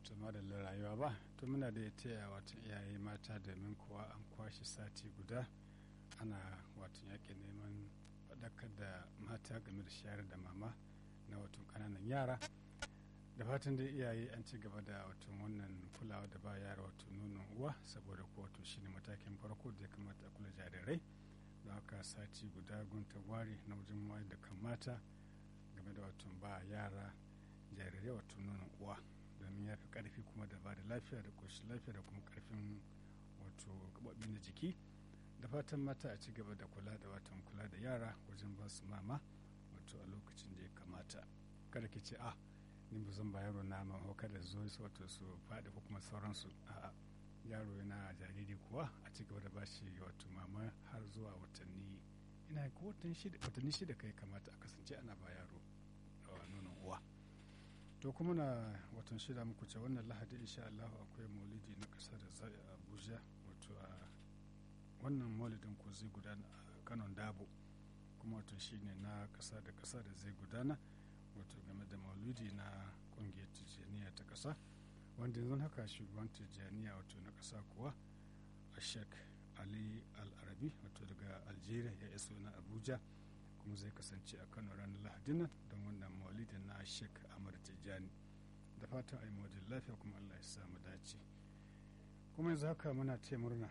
to madallar rayuwa ba to muna da taya watan iyaye mata domin kuwa an kwashe sati guda ana watan yaƙi neman faɗakar da mata game da shayar da mama na watan ƙananan yara da fatan dai iyaye an ci gaba da watan wannan kulawa da ba yara wato nonon uwa saboda ko wato shine matakin farko da ya kamata a kula jarirai da haka sati guda gunta ware na wajen wayar da kan mata game da watan ba yara jarirai wato nonon uwa domin ya fi karfi kuma da ba da lafiya da ƙoshin lafiya da kuma karfin wato gaɓaɓi na jiki da fatan mata a ci gaba da kula da watan kula da yara wajen ba su mama wato a lokacin da ya kamata kada ki ce a ni ba zan ba yaro na mama kada zo su wato su faɗi ko kuma sauransu a'a yaro yana jariri kuwa a ci gaba da ba shi wato mama har zuwa watanni ina ko watanni shida kai kamata a kasance ana ba yaro nonon uwa to kuma na watan shida muku ce wannan lahadi insha Allah akwai maulidi na kasa da zai a Abuja wato a wannan maulidin ko zai gudana a kanon dabo kuma wato shine na kasa da kasa da zai gudana wato game da maulidi na kungiyar tijjaniya ta kasa wanda yanzu haka shugaban tijjaniya wato na kasa kuwa a shek ali al-arabi wato daga algeria ya iso na abuja kuma zai kasance a kano ranar lahadin nan don wannan maulidin na shek amar tijjani da fatan ai mawadin lafiya kuma allah ya samu dace kuma yanzu haka muna taya murna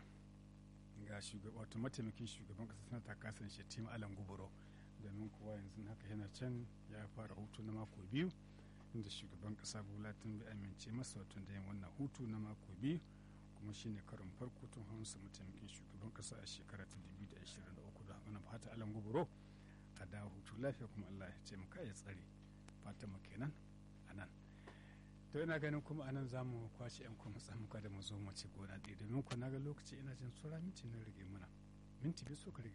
ga shugaba wato mataimakin shugaban kasa sanata kasan shetima alan guburo domin kuwa yanzu haka yana can ya fara hutu na mako biyu inda shugaban kasa bola tun bai amince masa wato da yin wannan hutu na mako biyu kuma shine karin farko tun hamsa mataimakin shugaban kasa a shekara ta 2023 da wani fata alan guburo a dawo hutu lafiya kuma Allah ya ce muka ya tsare fatan mu kenan a nan to ina ganin kuma a nan za mu kwashe yan kuma tsamuka da mu zo mu ci gona ɗaya domin ku na ga lokaci ina jin tsura minti na rage muna minti biyu so ka rage